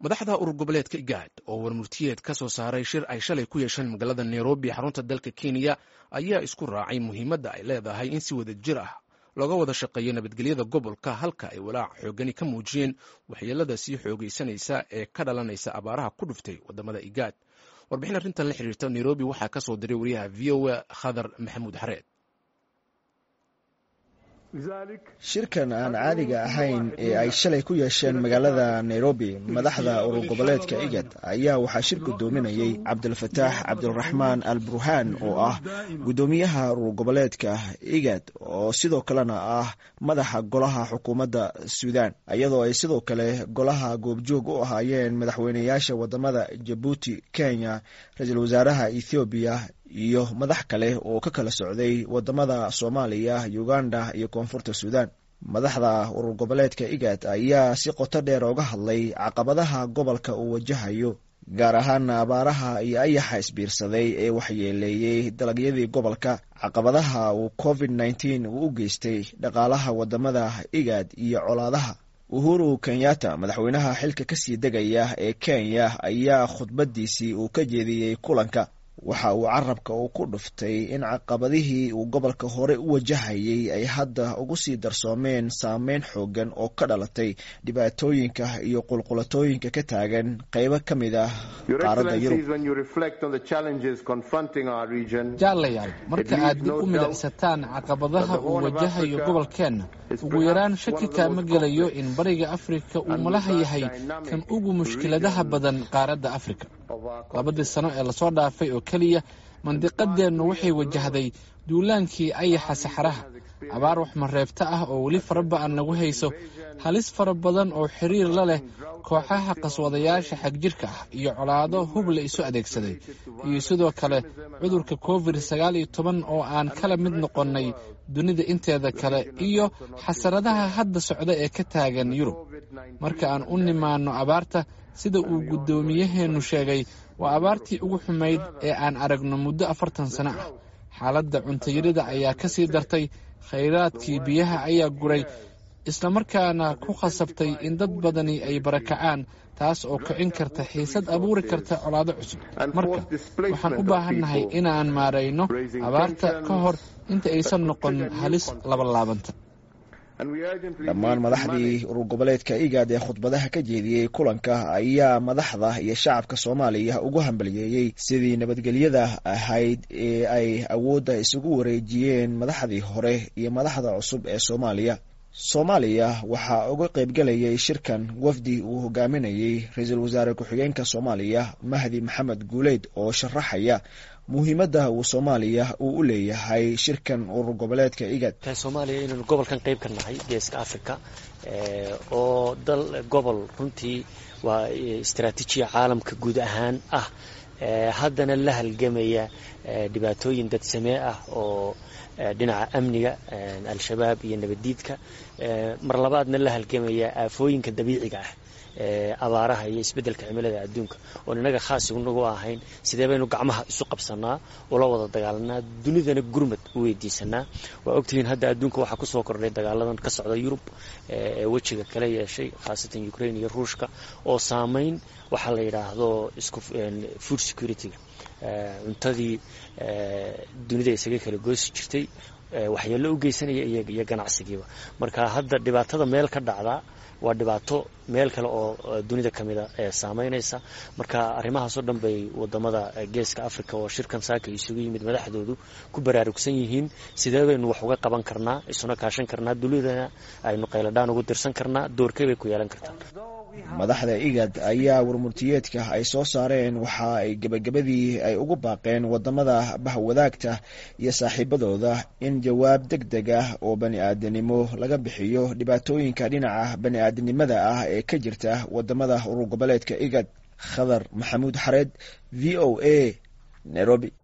madaxda urur goboleedka igaad oo warmurtiyeed ka soo saaray shir ay shalay ku yeesheen magaalada nairobi xarunta dalka kenya ayaa isku raacay muhiimadda ay leedahay in si wada jir ah looga wada shaqeeyo nabadgelyada gobolka halka ay walaac xoogani ka muujiyeen waxyeelada sii xoogaysanaysa ee ka dhalanaysa abaaraha ku dhuftay wadamada igaad warbixin arrintan la xiriirta nairobi waxaa ka soo diray wariyaha v o a khadar maxamuud xareed shirkan aan caadiga ahayn ee ay shalay ku yeesheen magaalada nairobi madaxda urur goboleedka igad ayaa waxaa shir gudoominayay cabdilfataax cabdiraxmaan al burhaan oo ah guddoomiyaha urur goboleedka igad oo sidoo kalena ah madaxa golaha xukuumadda suudaan iyadoo ay sidoo kale golaha goobjoog u ahaayeen madaxweyneyaasha wadamada jabuuti kenya ra-iisul wasaaraha ethoobiya iyo madax kale oo ka kala socday wadamada soomaaliya uganda iyo koonfurta suudaan madaxda urur goboleedka igad ayaa si qoto dheer ooga hadlay caqabadaha gobolka uu wajahayo gaar ahaana abaaraha iyo ayaxa isbiirsaday ee waxyeeleeyey dalagyadii gobolka caqabadaha uu covid nneteen uu u geystay dhaqaalaha wadamada igad iyo colaadaha uhuru kenyatta madaxweynaha xilka kasii degaya ee kenya ayaa khudbadiisii uu ka jeediyey kulanka waxa uu carabka uu ku dhuftay in caqabadihii uu gobolka hore u wajahayay ay hadda ugu sii darsoomeen saameyn xoogan oo ka dhalatay dhibaatooyinka iyo qulqulatooyinka ka taagan qeybo ka mid ah qaaradda yurub jaalayaal marka aad dib u midacsataan caqabadaha uu wajahayo gobolkeenna ugu yaraan shaki kaama gelayo in bariga afrika uu malaha yahay kan ugu mushkiladaha badan qaaradda afrika labadii sano ee lasoo dhaafay oo keliya mandiqadeennu waxay wajahday duulaankii ayaxa saxaraha abaar waxmareebta ah oo weli faraba'an nagu hayso halis fara badan oo xiriir la leh kooxaha qaswadayaasha xagjirka ah iyo colaado hub la isu adeegsaday iyo sidoo kale cudurka covid sagaal iyo toban oo aan kala mid noqonnay dunida inteeda kale iyo xasaradaha hadda socda ee ka taagan yurub marka aan u nimaanno abaarta sida uu guddoomiyaheennu sheegay waa abaartii ugu xumayd ee aan aragno muddo afartan sano ah xaaladda cuntayarida ayaa ka sii dartay khayraadkii biyaha ayaa guray islamarkaana ku khasabtay in dad badani ay barakacaan taas oo kicin karta xiisad abuuri karta colaado cusub marka waxaan u baahannahay inaan maarayno abaarta ka hor inta aysan noqon halis labalaabanta dhammaan madaxdii urur goboleedka igad ee khudbadaha ka jeediyey kulanka ayaa madaxda iyo shacabka soomaaliya ugu hambaliyeeyey sidii nabadgelyada ahayd ee ay awoodda isugu wareejiyeen madaxdii hore iyo madaxda cusub ee soomaaliya soomaaliya waxaa uga qaybgalayay shirkan wafdi uu hogaaminayey ra-iisul wasaare ku-xigeenka soomaaliya mahdi maxamed guuleyd oo sharaxaya muhiimadda uu soomaaliya uu u leeyahay shirkan urur goboleedka igad soomaaliya inaynu gobolkan qayb ka nahay geeska africa oo dal gobol runtii waa istaraatiijiya caalamka guud ahaan ah haddana la halgamaya dhibaatooyin dadsamee ah oo dhinaca amniga al-shabaab iyo nabaddiidka mar labaadna la halgamaya aafooyinka dabiiciga ah abaaraha iyo isbeddelka cimilada adduunka oon innaga khaas nagu ahayn sidee baynu gacmaha isu qabsanaa ula wada dagaalanaa dunidana gurmad u weydiisanaa waa ogtihiin hadda adduunka waxaa kusoo kordhay dagaaladan ka socda yurub ee wejiga kala yeeshay khaasatan ukraine iyo ruushka oo saameyn waxaa la yidhaahdo isku food security-ga cuntadii dunida isaga kala goosi jirtay waxyeello u geysanaya iyo ganacsigiiba marka hadda dhibaatada meel ka dhacdaa waa dhibaato meel kale oo dunida ka mida ee saameynaysa marka arrimahaasoo dhan bay wadamada geeska africa oo shirkan saaka isugu yimid madaxdoodu ku baraarugsan yihiin sidee baynu wax uga qaban karnaa isuna kaashan karnaa dunidana aynu qayladhaan ugu dirsan karnaa doorkey bay ku yeelan kartaa madaxda igad ayaa warmurtiyeedka ay soo saareen waxa ay gebagabadii ay ugu baaqeen wadamada bahwadaagta iyo saaxiibadooda in jawaab deg deg ah oo bani aadanimo laga bixiyo dhibaatooyinka dhinaca bani aadanimada ah ee ka jirta wadamada urur goboleedka igad khadar maxamuud xareed v o a nairobi